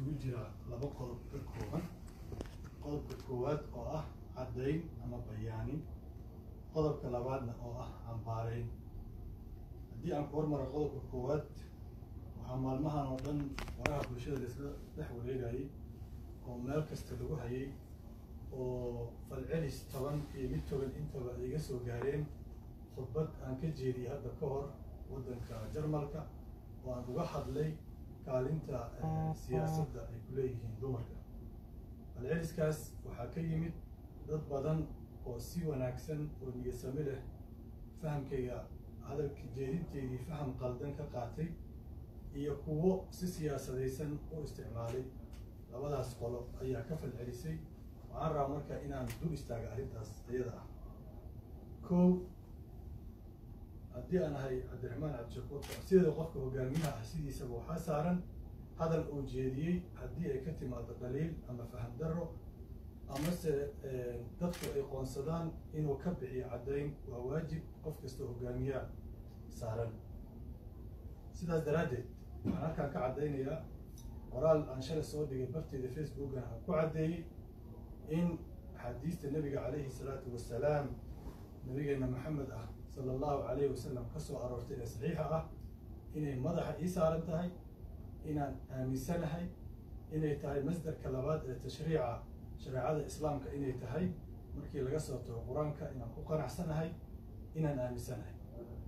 isugu jira laba qodob ka kooban qodobka koowaad oo ah caddayn ama bayaanin qodobka labaadna oo ah cambaarayn haddii aan ku hormaro qodobka koowaad waxaa maalmahan oo dhan waraha bulshada laisla dhex wareegayay oo meel kasta lagu hayay oo falcelis toban iyo mid toban intaba ay iga soo gaareen khudbad aan ka jeediyey hadda ka hor waddanka jarmalka oo aan uga hadlay kaalinta siyaasadda ay ku leeyihiin dumarka falceliskaas waxaa ka yimid dad badan oo si wanaagsan oo niyasami leh fahamkayga hadalka jeedinteydii faham qaldan ka qaatay iyo kuwo si siyaasadaysan u isticmaalay labadaas qolo ayaa ka falcelisay waxaan rabaa marka inaan dul istaaga arrintaas iyada ah kow haddii aan ahay cabdiraxmaan cabdishakuur sideeda qofka hogaamiyaha ah sidiisaba waxaa saaran hadal uu jeediyey haddii ay ka timaado dhaliil ama faham darro amase dadku ay qoonsadaan inuu ka bixiyo caddayn waa waajib qof kasta hogaamiyaha saaran sidaas daraaddeed waxaan halkaan ka caddaynayaa qoraal aan shalay soo dhigay barteeda facebookan aan ku caddeeyey in axaadiista nebiga calayhi salaatu wasalaam nabigeena maxamed ah sala allahu calayhi wasalam ka soo aroortay ee saxiixa ah inay madaxa ii saaran tahay inaan aaminsanahay inay tahay masdarka labaad ee tashriica shareecada islaamka inay tahay markii laga soo tago qur-aanka inaan ku qanacsanahay inaan aaminsanahay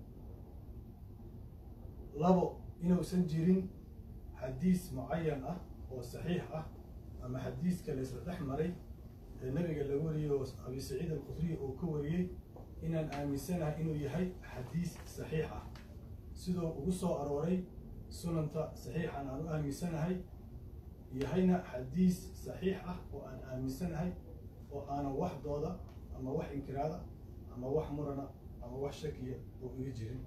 labo inuusan jirin xadiis mucayan ah oo saxiix ah ama xadiiska la isla dhex maray ee nabiga laga wariyey oo abi saciid alkhudriy uu ka wariyey inaan aaminsanahay inuu yahay xadiis saxiix ah siduu ugu soo arooray sunanta saxiixan aan u aaminsanahay yahayna xadiis saxiix ah oo aan aaminsanahay oo aanan wax dooda ama wax inkiraada ama wax murana ama wax shakiya oo iga jirin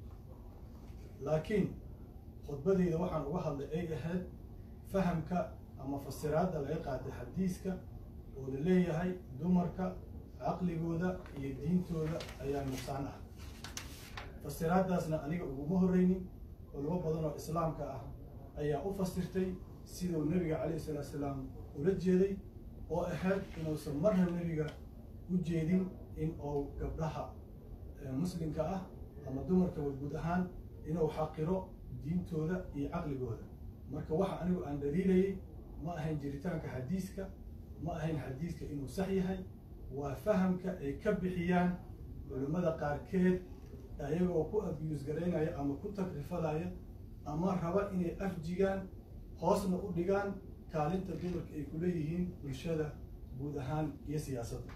laakiin khudbadeyda waxaan uga hadlay ay ahayd fahamka ama fasiraadda laga qaatay xadiiska oo la leeyahay dumarka caqligooda iyo diintooda ayaa nuqsaan ah fasiraaddaasna aniga uguma horreynin culamo badan oo islaamka ah ayaa u fasirtay siduu nebiga calayhi salaatu salaam ula jeeday oo ahayd inuusan marna nebiga u jeedin in uu gabdhaha muslimka ah ama dumarka guud ahaan inuu xaqiro diintooda iyo caqligooda marka waxa anigu aan daliilayay ma ahayn jiritaanka xadiiska ma ahayn xadiiska inuu sax yahay waa fahamka ay ka bixiyaan culimmada qaarkeed ayagoo ku abiyuus garaynaya ama ku takrifalaya ama raba inay afjigaan hoosna u dhigaan kaalinta dumarka ay ku leeyihiin bulshada guud ahaan iyo siyaasadda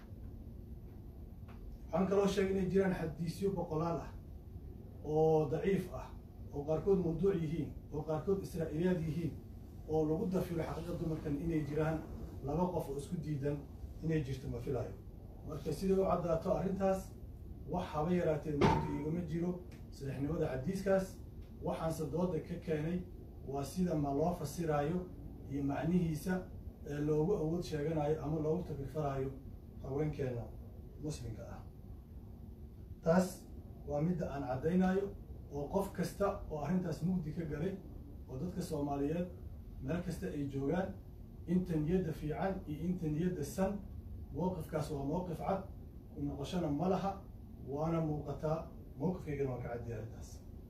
waxaan kaloo sheegay inay jiraan xadiisyo boqolaal ah oo daciif ah oo qaarkood mawduuc yihiin oo qaarkood israa'iiliyaad yihiin oo lagu dafiro xaqiiqa dumarkan inay jiraan laba qof oo isku diidan inay jirto ma filaayo marka siday u caddaato arrintaas wax haba yaraatee mugdi igama jiro saxiixnimada xadiiskaas waxaanse dooda ka keenay waa sida ma loo fasiraayo iyo macnihiisa ee loogu awood sheeganayo ama loogu takrifalaayo haweenkeena muslimka ah taas waa midda aan caddaynayo oo qof kasta oo arrintaas mugdi ka galay oo dadka soomaaliyeed meel kasta ay joogaan inta niyadda fiican iyo inta niyadda san mowqifkaas waa mowqif cad ku noqoshona ma laha waana muuqataa mowqifkaygana waan ka caddiya arrintaas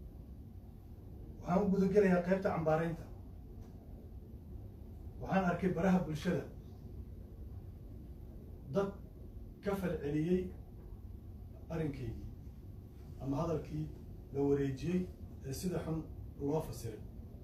waxaan u gudagelayaa qaybta cambaaraynta waxaan arkay baraha bulshada dad ka falceliyey arrinkaygii ama hadalkii la wareejiyey ee sida xun loo fasiray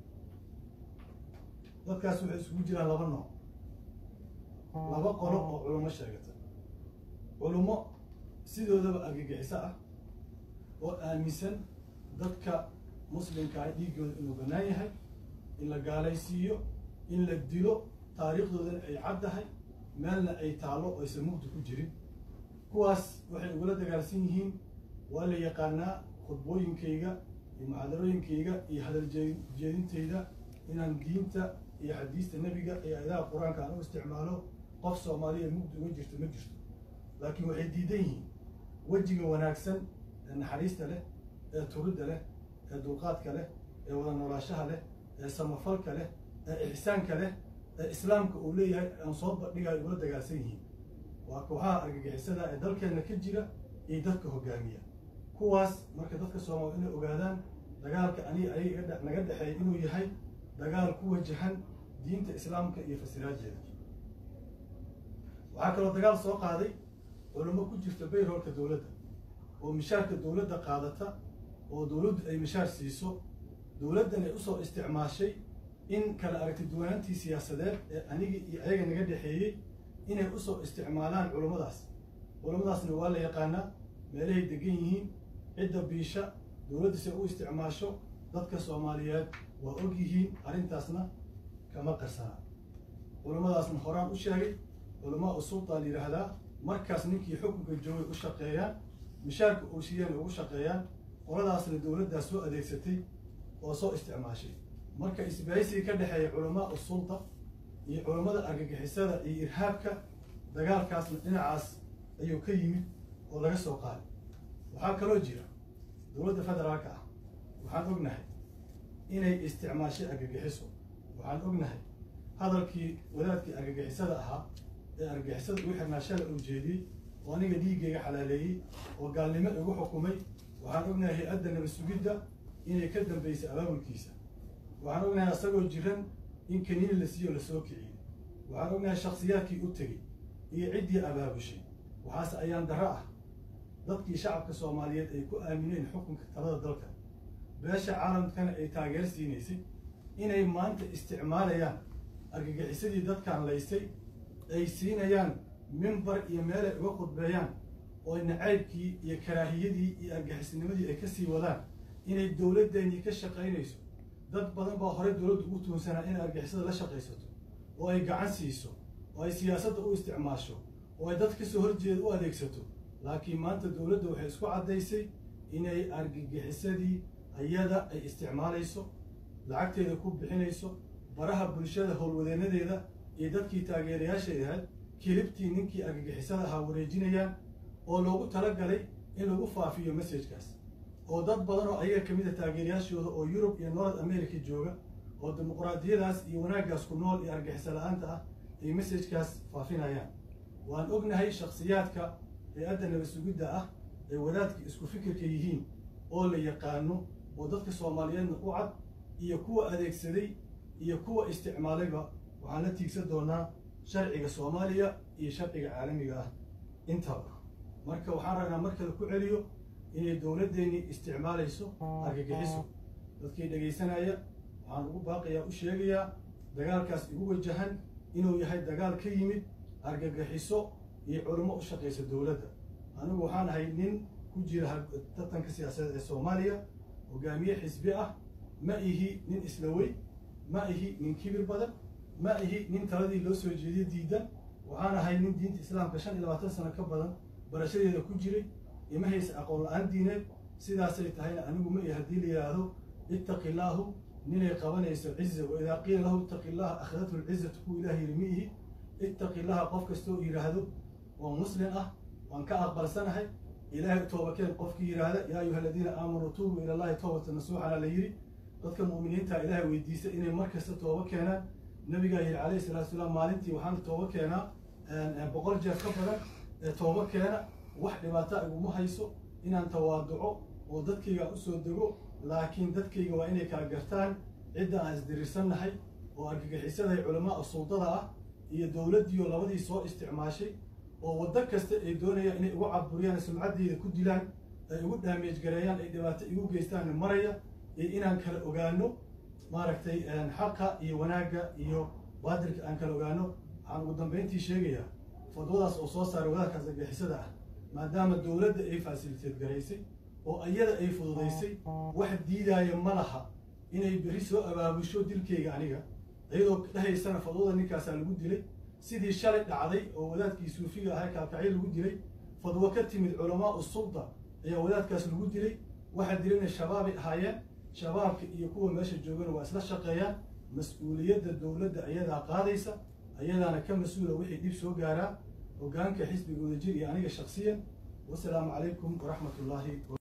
dadkaas waxay isugu jiraan laba nooc laba qolo oo culummo sheegata culummo sidoodaba argagixiso ah oo aaminsan dadka muslimkaa dhiiggooda inuu bannaan yahay in la gaalaysiiyo in la dilo taariikhdoodana ay caddahay meelna ay taallo oo aysan mugdi ku jirin kuwaas waxay ugula dagaalsan yihiin waa la yaqaanaa khudbooyinkayga iyo muxaadarooyinkayga iyo hadal jeedintayda inaan diinta iyo xadiista nebiga iyo aayadaha qur-aanka aan u isticmaalo qof soomaaliya mugdi uga jirto ma jirto laakiin waxay diidan yihiin wejiga wanaagsan ee naxariista leh ee turidda leh ee dulqaadka leh ee wada noolaashaha leh ee samafalka leh ee ixsaanka leh ee islaamka uu leeyahay aan soo bandhigayo ula dagaalsan yihiin waa kooxaha argagixisada ee dalkeenna ka jira iyo dadka hogaamiya kuwaas marka dadka soomaali inay ogaadaan dagaalka aniga ayaga naga dhexeeya inuu yahay dagaal ku wajahan diinta islaamka iyo fasiraajeeda waxaa kaloo dagaal soo qaaday culamo ku jirta bayroolka dowladda oo mishaarka dowladda qaadata oo dowladdu ay mishaar siiso dowladdan ay usoo isticmaashay in kala aragti duwanaantii siyaasadeed ee anigii iyo ayaga naga dhexeeyey inay usoo isticmaalaan culummadaas culummadaasna waa la yaqaanaa meelahay degan yihiin cidda biisha dowladdiisa u isticmaasho dadka soomaaliyeed waa og yihiin arrintaasna kama qarsana culummadaasna horaan u sheegay culamaa u sultaan yidhaahdaa markaas ninkii xukunka joogay u shaqeeyaan mishaarka uu siiyeen ugu shaqeeyaan qoladaasna dowladdaas soo adeegsatay oo soo isticmaashay marka isbahaysigii ka dhexeeya culamaa u sulta iyo culammada argagixisada iyo irhaabka dagaalkaasna dhinacaas ayuu ka yimid oo laga soo qaaday waxaa kaloo jira dowladda federaalka ah waxaan ognahay inay isticmaashay argagixiso waxaan ognahay hadalkii wadaadkii argagixisada ahaa ee argagixisada ugu xirnaa shala uu jeediyey oo aniga dhiiggayga xalaaleeyey oo gaalnimo igu xukumay waxaan ognahay hay-adda nabad sugidda inay ka dambaysay abaabulkiisa waxaan ognahay asagoo jiran in kaniini la siiyo lasoo kiciyey waxaan ognahay shaksiyaadkii u tegey iyo ciddii abaabushay waxaase ayaan darro ah dadkii shacabka soomaaliyeed ay ku aamineen xukunka talada dalka beesha caalamkana ay taageer siinaysay inay maanta isticmaalayaan argagixisadii dadkan laysay ay siinayaan mimbar iyo meelay uga khudbeeyaan oo nacaybkii iyo karaahiyadii iyo argixisnimadii ay ka sii wadaan inay dowladdeennii ka shaqaynayso dad badan baa horey dowladdu ugu tuunsanaa inay argixisada la shaqaysato oo ay gacan siiso oo ay siyaasadda u isticmaasho oo ay dad kasoo horjeeda u adeegsato laakiin maanta dowladda waxay isku caddaysay inay argagixisadii ayada ay isticmaalayso lacagteeda ku bixinayso baraha bulshada howlwadeenadeeda iyo dadkii taageerayaashay ahayd kilibtii ninkii argagixisada ahaa wareejinayaan oo loogu talagalay in lagu faafiyo messajkaas oo dad badan oo ayaga kamid a taageerayaashooda oo yurub iyo north america jooga oo dimuqraadiyadaas iyo wanaaggaas ku nool iyo argixisa la-aanta ah ay messajkaas faafinayaan waan ognahay shaksiyaadka hay-adda nabad sugidda ah ee wadaadka isku fikirka yihiin oo la yaqaano oo dadka soomaaliyeedna u cad iyo kuwa adeegsaday iyo kuwa isticmaalayba waxaan la tiigsan doonaa sharciga soomaaliya iyo sharciga caalamiga ah intaba marka waxaan ragnaa markale ku celiyo inay dowladdeennii isticmaalayso argagixiso dadkii dhegaysanaya waxaan ugu baaqayaa u sheegayaa dagaalkaas igu wajahan inuu yahay dagaal ka yimid argagixiso iyo culimo u shaqaysa dowladda anigu waxaan ahay nin ku jira tartanka siyaasadeed ee soomaaliya hogaamiye xisbi ah ma ihi nin islawey ma ihi nin kibir badan ma ihi nin taladii loo soo jeediyo diidan waxaan ahay nin diinta islaamka shan iyo labaatan sano ka badan barashadeeda ku jiray ima haysa aqoon la-aan diineed sidaasay tahayna anigu ma ihi haddii la yidhaahdo ittaqi illaahu ninay qabanayso ciza wa idaa qiila lahu ittaqi illaha akhadathu lcizatu ku ilaah yiri ma ihi ittaqi illaha qof kastoo yidhaahdo oo muslim ah waan ka aqbalsanahay ilaahay toobakeen qofkii yidhaahda yaa ayuha aladiina aamanuu tuubuu ila allahi toobata nasuuxana la yidhi dadka mu'miniinta ilaahay weydiisa inay mar kasta tooba keenaan nabigaa yidhi calayhi salatu salaam maalintii waxaan tooba keenaa boqol jeer ka badan ee tooba keena wax dhibaata iguma hayso inaan tawaaduco oo dadkayga usoo dego laakiin dadkayga waa inay kala gartaan cidda aan isdirirsannahay oo argagixisaday culamaa suldada ah iyo dowladdiioo labadii soo isticmaashay oo waddo kasta ay doonayaan inay igu caburiyaan sumcaddeyda ku dilaan ay igu dhaameej gareeyaan ay dhibaato igu geystaan maraya iyo inaan kala ogaano maaragtay xaqa iyo wanaagga iyo baadilka aan kala ogaano waxaan ugu dambayntii sheegayaa fadwadaas oo soo saaray wadaadkaas argixisada ah maadaama dowladda ay faasiliteed garaysay oo iyada ay fududaysay wax diidaaya ma laha inay berri soo abaabusho dilkayga aniga iyadoo dhahaysana fadwada ninkaasaa lagu dilay sidii shalay dhacday oo wadaadkii suufiga ahaa kaalkacyo lagu dilay fadwo ka timid culamaa u sulda ayaa wadaadkaas lagu dilay waxaa dilana shabaabay ahaayeen shabaabka iyo kuwa meesha joogana waa isla shaqeeyaan mas-uuliyadda dowladda ayadaa qaadaysa ayadaana ka mas-uula wixii dhib soo gaaraa hogaanka xisbiga wadajir iyo aniga shaksiyan wasalaamu calaykum waraxmat ullaahi